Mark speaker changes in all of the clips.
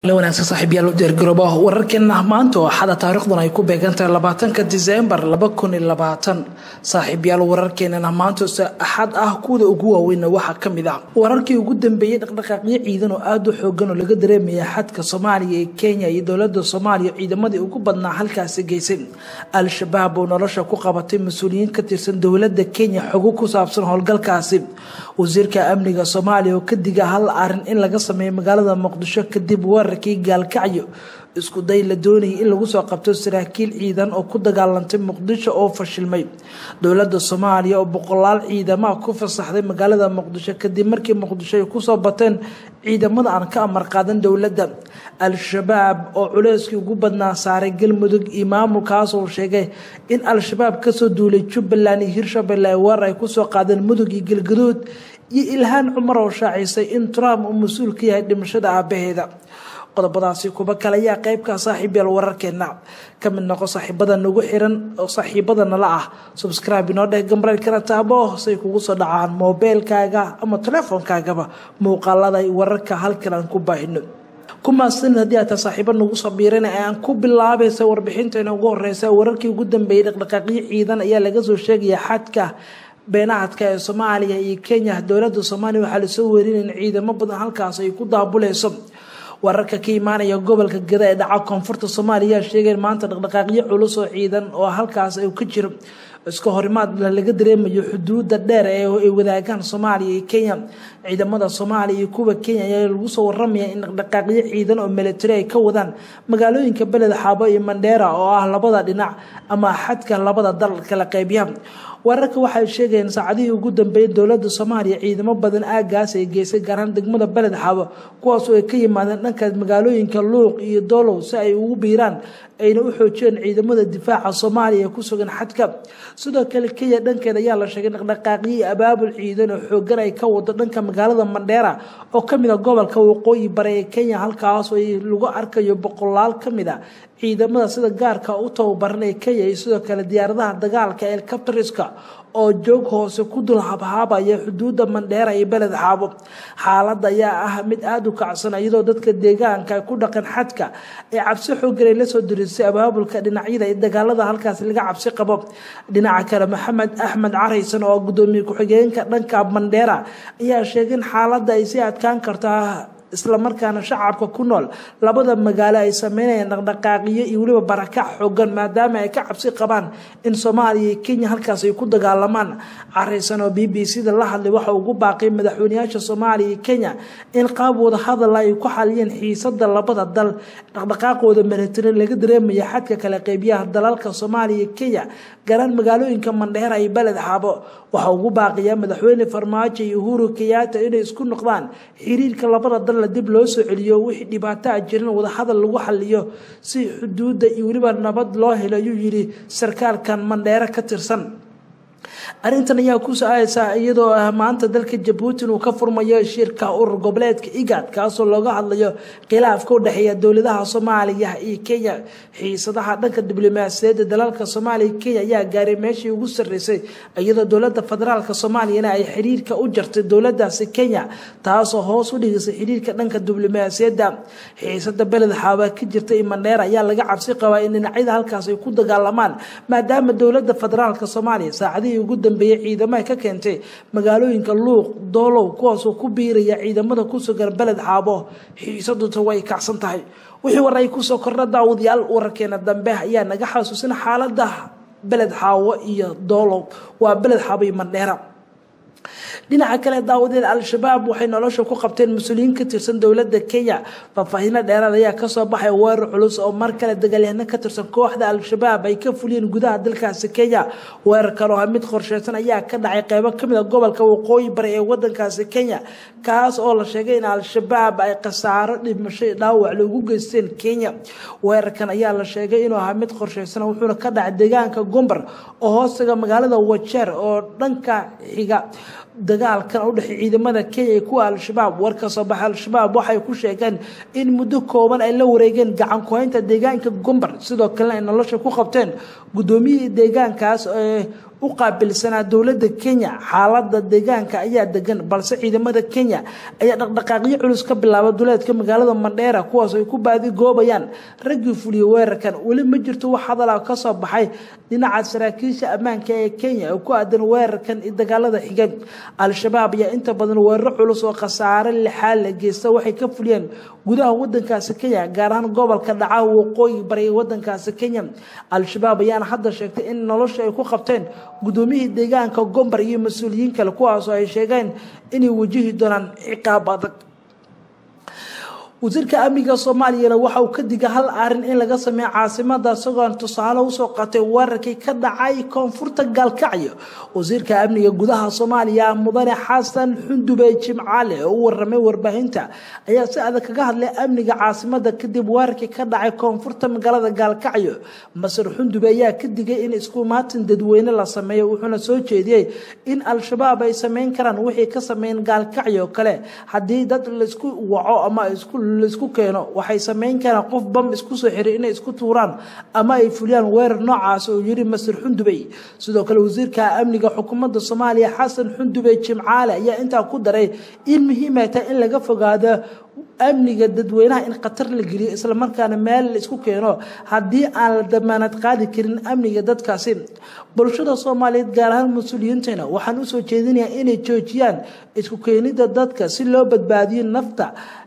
Speaker 1: wanaagsan saaxiibyaal u diyaargarooba wararkeena maanta oo axada taariikhdan ay ku beegantahay labaatanka diseembar laba kun iyo labaatan saaxiibyaal wararkeenana maanta se axad ah kuwada ugu waaweynna waxaa ka mid ah wararkii ugu dambeeyey dhaqdhaqaaqyo ciidan oo aada u xoogan oo laga dareemaya xadka soomaaliya ee kenya iyo dowlada soomaaliya ciidamadii ugu badnaa halkaasi geysay al-shabaab oo nolosha ku qabatay mas-uuliyiin ka tirsan dowlada kenya xogo ku saabsan howlgalkaasi wasiirka amniga soomaaliya oo ka diga hal arin in laga sameeyo magaalada muqdisho kadib weerarkii gaalkacyo isku day la doonayay in lagu soo qabto saraakiil ciidan oo ku dagaalantay muqdisho oo fashilmay dowlada soomaaliya oo boqolaal ciidamaha ku fasaxday magaalada muqdisho kadib markii muqdisho ay kusoo bateen ciidamada aan ka amar qaadan dowladda al-shabaab oo culeyskii ugu badnaa saaray galmudug iyo maamulkaas oo sheegay in al-shabaab kasoo duulay jubbaland iyo hirshabelle ay weerar ay kusoo qaadeen mudug iyo galgaduud iyo ilhaan cumar oo shaacisay in trump uu mas-uul ka yahay dhimashada aabaheeda qodobadaasi kuba kale ayaa qeybka saaxiibyaal wararkeena ka mid noqo saaxiibada nagu xiran oo saaxiibada nala ah subscribe inoo dheh gambareylkana taabo say kugu soo dhacaan moobeelkaaga ama teleefoonkaagaba muuqaalada wararka halkan aan ku baahino kumaasan haddii aata saaxiibo nagu soo biirana ee aan ku bilaabaysa warbixinteena ugu horeysa wararkii ugu dambeeyey dhaqdhaqaaqyo ciidan ayaa laga soo sheegaya xadka beenahadka ee soomaaliya iyo kenya dowlada soomaaliya waxaa lasoo weerinaya in ciidamo badan halkaas ay ku daabuleyso wararka ka imaanaya gobolka gada ee dhaca koonfurta soomaaliya ayaa sheegeen maanta dhaqdhaqaaqyo culus oo ciidan oo halkaas ka jiro iska horimaad laga dareemayo xuduuda dheer ee ay wadaagaan soomaaliya iyo kenya ciidamada soomaaliya iyo kuwa kenya ayaa lagu soo waramaya in dhaqdhaqaaqyo ciidan oo militari ay ka wadaan magaalooyinka beled xaabo iyo mandheera oo ah labada dhinac ama xadka labada dal kala qeybiya wararka waxay sheegayeen saacadihii ugu dambeeyay dowlada soomaaliya ciidamo badan aagaas ay geysay gaarhaan degmada beled xaabo kuwaasoo ay ka yimaadeen dhanka magaalooyinka luuq iyo doolow si ay ugu biiraan ayna u xoojiyeen ciidamada difaaca soomaaliya ee ku sugan xadka sidoo kale kenya dhankeeda ayaa la sheegay dhaqdhaqaaqyo abaabul ciidan oo xoogan ay ka wado dhanka magaalada mandheera oo kamid a gobolka waqooyi bare ee kenya halkaasoo lagu arkayo boqolaal kamid a ciidamada sida gaarka u tababaran ee kenya iyo sidoo kale diyaaradaha dagaalka elcaptriska oo joog hoose ku dul habhaabaya xuduuda mandheera iyo beled xaabo xaaladda ayaa ah mid aada u kacsan iyadoo dadka deegaanka ku dhaqan xadka ay cabsi xoogan ay lasoo dirisay abaabulka dhinacyada ee dagaalada halkaas laga cabsi qabo dhinaca kale maxamed axmed caraysan oo gudoomiye ku-xigeenka dhanka mandheera ayaa sheegay in xaaladda ay sii adkaan kartaa islamarkaana shacabka ku nool labada magaalo ay sameynayaan dhaqdhaqaaqiyo iyo weliba barakac xoogan maadaama ay ka cabsi qabaan in soomaaliya iyo kenya halkaas ay ku dagaalamaan caraysan oo b b c da la hadlay waxa ugu baaqay madaxweyneyaasha soomaaliya iyo kenya in qaab wada hadal ay ku xaliyeen xiisada labada dal dhaqdhaqaaqooda militari laga dareemaya xadka kala qeybiyaha dalalka soomaaliya iyo kenya garaan magaalooyinka mandheera iyo beled xaabo waxa ugu baaqiyaa madaxweyne farmaajo iyo uhuru kenyaata inay isku noqdaan xiriirka labada dal dib loo soo celiyo wixii dhibaato a jirin wadahadal lagu xaliyo si xuduudda iyo weliba nabad loo helo ayuu yidhi sarkaalkan mandheero ka tirsan arrintan ayaa ku so-aaysaa iyadoo ah maanta dalka jabuuti inuu ka furmayo shirka urur goboleedka igad kaasoo looga hadlayo khilaafka u dhexeeya dowladaha soomaaliya iyo kenya xiisadaha dhanka diblomaasiyaedda dalalka soomaaliya iyo kenya ayaa gaaray meeshii ugu sarreysay iyadoo dowlada federaalka soomaaliyana ay xiriirka u jartay dowladaasi kenya taasoo hoos u dhigisay xiriirka dhanka diblomaasiyadda xiisada beled xaaba ka jirta iyo mandheera ayaa laga cabsi qabaa in dhinacyada halkaas ay ku dagaalamaan maadaama dowlada federaalka soomaaliya saacadihii ugu dambeeyey ciidamaha ka keentay magaalooyinka luuq doolow kuwaasoo ku biiraya ciidamada ku sugan beled xaabo xiisaduta way kacsan tahay wixii war ay kusoo kordha daawadayaal wararkeena dambe ayaa naga xasuusin xaalada beled xaawo iyo doolow waa beled xaabo iyo mandheera dhinaca kale daawadeed al-shabaab waxay nolosha ku qabteen mas-uuliyiin ka tirsan dowlada kenya faahfaahiino dheeraad ayaa kasoo baxay weerar culus oo mar kale dagaalyahano ka tirsan kooxda al-shabaab ay ka fuliyeen gudaha dalkaasi kenya weerar kale oo ah mid qorsheysan ayaa ka dhacay qeybo kamid a gobolka waqooyi bari ee wadankaasi kenya kaas oo la sheegay in al-shabaab ay khasaaro dhimasho dhaawac loogu geysteen kenya weerarkan ayaa la sheegay inuu ahaa mid qorsheysan wuxuuna ka dhacay deegaanka gombar oo hoostaga magaalada wajeer oo dhanka xiga dagaalkan u dhexey ciidamada kenya iyo kuwa al-shabaab war ka soo baxa al-shabaab waxay ku sheegeen in muddo kooban ay la wareegeen gacan ku-haynta deegaanka gombar sidoo kalena ay nolosha ku qabteen guddoomiyihii deegaankaas ee u qaabilsanaa dowladda kenya xaalada deegaanka ayaa degan balse ciidamada kenya ayaa dhaqdhaqaaqyo culus ka bilaaba duleedka magaalada mandheera kuwaas ay ku baadigoobayaan raggii fuliyey weerarkan weli ma jirto wax hadala kasoo baxay dhinaca saraakiisha ammaanka ee kenya oo ku aadan weerarkan iyo dagaalada xigay al-shabaab ayaa inta badan weeraro culus oo khasaare lixaal la geysta waxay ka fuliyeen gudaha wadankaasi kenya gaar ahaan gobolka dhaca waqooyi bari wadankaasi kenya al-shabaab ayaana hadda sheegtay in nolosha ay ku qabteen gudoomiyihii deegaanka gombar iyo mas-uuliyiin kale kuwaasoo ay sheegeen inay wajihi doonaan ciqaab adag wasiirka amniga soomaaliyana waxa uu ka diga hal arin in laga sameeyo caasimada isagoon tusaale usoo qatay weerarkii ka dhacay koonfurta gaalkacyo wasiirka amniga gudaha soomaaliya mudane xasan xundube jimcaale oo u waramay warbaahinta ayaa si adag kaga hadlay amniga caasimada kadib weerarkii ka dhacay koonfurta magaalada gaalkacyo masar xundube ayaa ka digay in isku maatin dadweyne la sameeyo wuxuuna soo jeediyey in al-shabaab ay sameyn karaan wixii ka sameyn gaalkacyo kale haddii dad laisku waco ama isku laisku keeno waxay sameyn karaan qof bam isku soo xiray inay isku tuuraan ama ay fuliyaan weerar noocaas oo yiri masar xundubey sidoo kale wasiirka amniga xukuumadda soomaaliya xasan xundubey jimcaale ayaa intaa ku daray in muhiimay tahay in laga fogaado amniga dadweynaha in khatar la geliyo islamarkaana meel la isku keeno haddii aan la damaanad qaadi karin amniga dadkaasi bulshada soomaaliyeed gaar ahaan mas-uuliyiintana waxaan usoo jeedinayaa inay joojiyaan isku keenida dadka si loo badbaadiyo nafta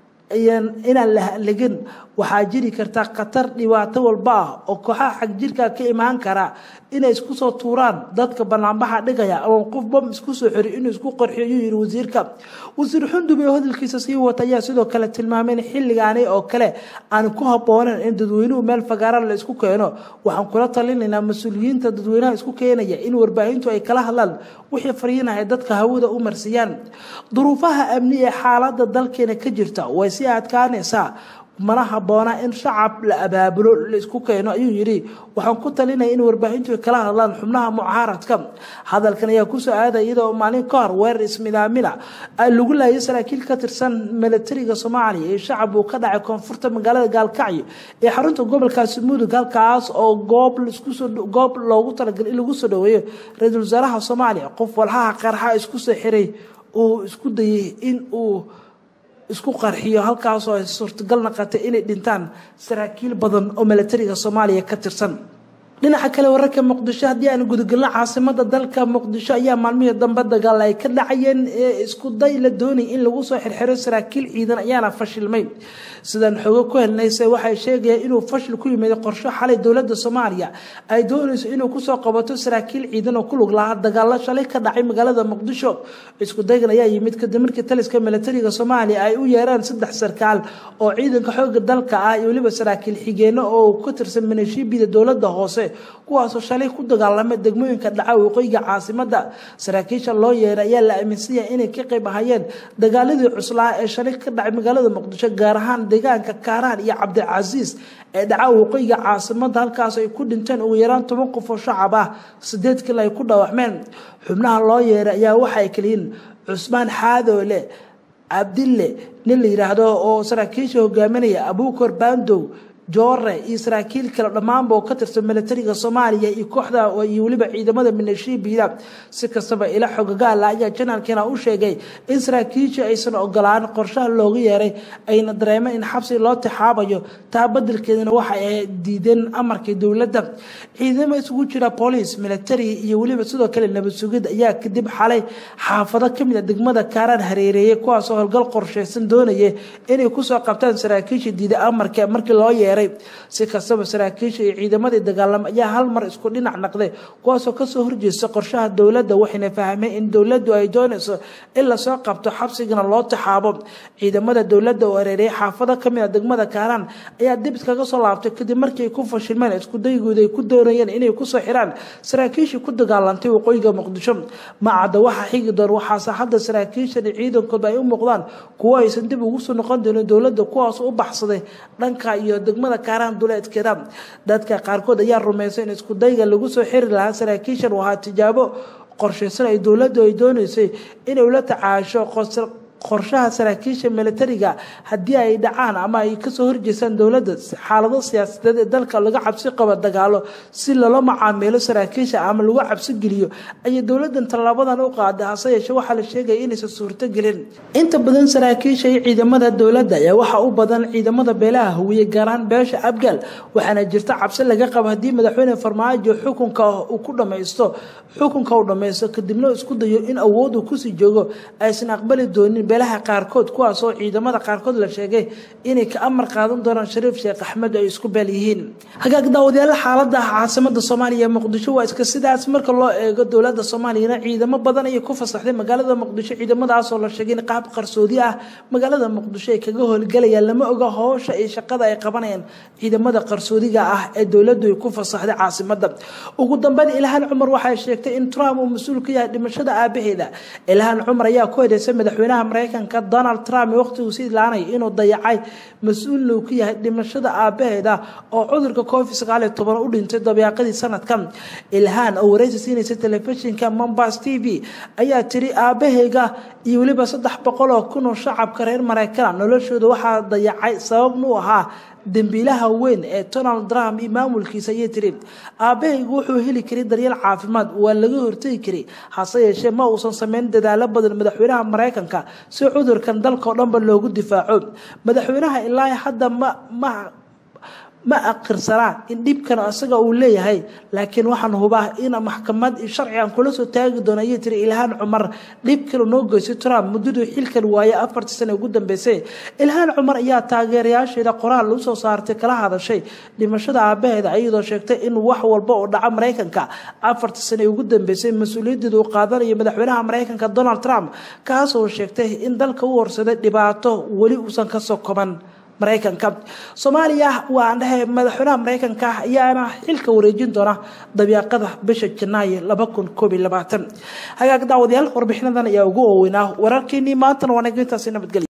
Speaker 1: inaan la halagin waxaa jiri karta khatar dhibaato walba ah oo kooxaha xagjirka ka imaan kara inay isku soo tuuraan dadka banaanbaxa dhigaya ama qof bam isku soo xiri inuu isku qarxiyo ayuu yihi wasiirka wasiir xundube oo hadalkiisa sii wata ayaa sidoo kale tilmaamay in xilligaani oo kale aan ku habbooneyn in dadweynuhu meel fagaara la isku keeno waxaan kula talinaynaa mas-uuliyiinta dadweynaha isku keenaya in warbaahintu ay kala hadlaan wixii fariinahay dadka hawada u marsiiyaan duruufaha amni ee xaalada dalkeena ka jirta way sii adkaanaysaa mana habboona in shacab la abaabulo la isku keeno ayuu yidhi waxaan ku talinaya in warbaahintu ay kala hadlaan xubnaha mucaaradka hadalkan ayaa kusoo aaday iyadoo maalin ka hor weerar ismidaamina lagu laayay saraakiil ka tirsan milatariga soomaaliya ee shacab uu ka dhacay koonfurta magaalada gaalkacyo ee xarunta gobolkaasi mudug halkaas oo goob goob loogu talagalay in lagu soo dhaweeyo ra-iisul wasaaraha soomaaliya qof walhaha qarxa isku soo xiray uu isku dayay in uu isku qarxiyo halkaasoo ay suurtagal naqatay inay dhintaan saraakiil badan oo milatariga soomaaliya ka tirsan dhinaca kale wararka muqdisho haddii aan gudagelno caasimada dalka muqdisho ayaa maalmihii dambe dagaal ay ka dhacayeen ee isku day la doonay in lagu soo xirxiro saraakiil ciidan ayaana fashilmay sidaan xoogo ku helnayse waxay sheegayaan inuu fashil ku yimid qorsho xalay dowladda soomaaliya ay doonayso inuu kusoo qabato saraakiil ciidan oo ku lug lahaa dagaalo shalay ka dhacay magaalada muqdisho isku daygan ayaa yimid kadib markii taliska milatariga soomaaliya ay u yeereen saddex sarkaal oo ciidanka xooga dalka ah iyo weliba saraakiil xigeenno oo ka tirsan minishiibida dowladda hoose kuwaasoo shalay ku dagaalamay degmooyinka dhaca waqooyiga caasimada saraakiisha loo yeeray ayaa la aaminsanyahay inay ka qayb ahayeen dagaaladii cuslaa ee shalay ka dhacay magaalada muqdisho gaar ahaan deegaanka kaaraan iyo cabdicasiis ee dhaca waqooyiga caasimada halkaas ay ku dhinteen ugu yaraan toban qof oo shacab ah sideed kale ay ku dhawaxmeen xubnaha loo yeeray ayaa waxay kaliyiin cusmaan xaadoole cabdille nin la yidhaahdo oo saraakiisha hogaaminaya abuukar baandow joore iyo saraakiil kale dhammaanba oo ka tirsan milatariga soomaaliya iyo kooxda iyo weliba ciidamada minishiibida si kastaba ila xogagaala ayaa janaalkiina u sheegay in saraakiisha aysan ogolaan qorshaha looga yeeray ayna dareemeen in xabsi loo tixaabayo taa badelkeedana waxa ay diideen amarkii dowladda ciidamo isugu jira booliis militari iyo weliba sidoo kale nabad sugid ayaa kadib xalay xaafado kamid a degmada kaaraan hareereeyay kuwaasoo howlgal qorsheysan doonaya inay kusoo qabtaan saraakiisha diida amarka markii loo yeeray si kastaba saraakiisha iyo ciidamadii dagaalama ayaa hal mar isku dhinac naqday kuwaasoo kasoo horjeesta qorshaha dowladda waxayna fahmeen in dowladdu ay doonayso in lasoo qabto xabsigana loo taxaabo ciidamada dowladda oo areeriyay xaafado kamid a degmada kaaraan ayaa dib iskaga soo laabtay kadib markii ay ku fashilmeen iskudaygood ay ku doonayeen inay kusoo xiraan saraakiishii ku dagaalantay waqooyiga muqdisho macadda waxaa xigi doon waxaase hadda saraakiishan iyo ciidankoodba ay u muuqdaan kuwo aysan dib ugu soo noqon doonin dowladda kuwaas u baxsaday dhanka iyo degmada kaaraan duleedkeeda dadka qaarkood ayaa rumaysan in iskudayga lagu soo xiri lahaa saraakiishan wahaa tijaabo qorshaysan ay dowladdu ay doonaysay inay ula tacaasho qorshaha saraakiisha militariga haddii ay dhacaan ama ay kasoo horjeestaan dowladda xaalado siyaasadeed ee dalka laga cabsi qabo dagaalo si loola macaamilo saraakiisha ama lagu cabsi geliyo ayay dowladan tallaabadan u qaaday hase yeeshee waxaa la sheegaya inaysan suurtogelin inta badan saraakiisha iyo ciidamada dowladda ayaa waxaa u badan ciidamada beelaha hawiye gaaraan beesha abgaal waxaana jirta cabsi laga qabo haddii madaxweyne farmaajo xukunka uu ku dhamaysto xukunka uu dhamaysto kadibna isku dayo in awood uu kusii joogo aysan aqbali doonin beelaha qaarkood kuwaasoo ciidamada qaarkood la sheegay inay ka amar qaadan doonaan shariif sheekh axmed ay isku beel yihiin hagaag daawadayaal xaalada caasimada soomaaliya muqdisho waa iska sidaas marka loo eego dowlada soomaaliyana ciidamo badan ayay ku fasaxday magaalada muqdisho ciidamadaasoo la sheegay in qaab qarsoodi ah magaalada muqdisho ay kaga howlgalayaan lama oga howsha iyo shaqada ay qabanayaan ciidamada qarsoodiga ah ee dowladu ay ku fasaxday caasimada ugu dambeyn ilhaan cumar waxay sheegtay in trump uu mas-uul ka yahay dhimashada aabaheeda ilhaan cumar ayaa ku eedeysay madaxweynaha mareykanka donald trump waqtiguu si ilaanay inuu dayacay mas-uulna uu ka yahay dhimashada aabaheeda oo cudurka covid sagaal iyo toban u dhintay dabeeqadii sanadkan ilhaan oo wareysi siinaysa telefishinka mombas t v ayaa tiri aabaheyga iyo weliba saddex boqol oo kun oo shacabka reer mareykan noloshooda waxaa dayacay sababna u ahaa dembiilaha weyn ee donald trump iyo maamulkiisa ayay tiri aabahaygu wuxuu heli karay daryeel caafimaad waa laga hortegi karay hase yeeshee ma uusan sameyn dadaalo badan madaxweynaha mareykanka si cudurkan dalkao dhanba loogu difaaco madaxweynaha ilaa hadda ma ma ma aqirsanaa in dhibkan isaga uu leeyahay laakiin waxaan hubaa in maxkamad sharci aan kula soo taagi doono ayay tiri ilhaan cumar dhib kale noo geystay trump muddaduu xilkan waaye afartii sane ugu dambeysay ilhaan cumar ayaa taageerayaasheeda qoraal u soo saartay kala hadashay dhimashada aabaheeda iyadoo sheegtay in wax walba oo dhaca mareykanka afartii sane ugu dambeysay mas-uuliyaddeeda uu qaadanayo madaxweynaha mareykanka donald trump kaasoo sheegtay in dalka u horsaday dhibaato weli uusan kasoo koban mareykanka soomaaliya waa dhahe madaxweynaha mareykanka ayaana xilka wareejin doona dabiiqada bisha janaayo laba kun koob iyo labaatan hagaag daawadayaal warbixinadan ayaa ugu waaweynaa wararkeenii maantana waa naga intaasi nabadgelya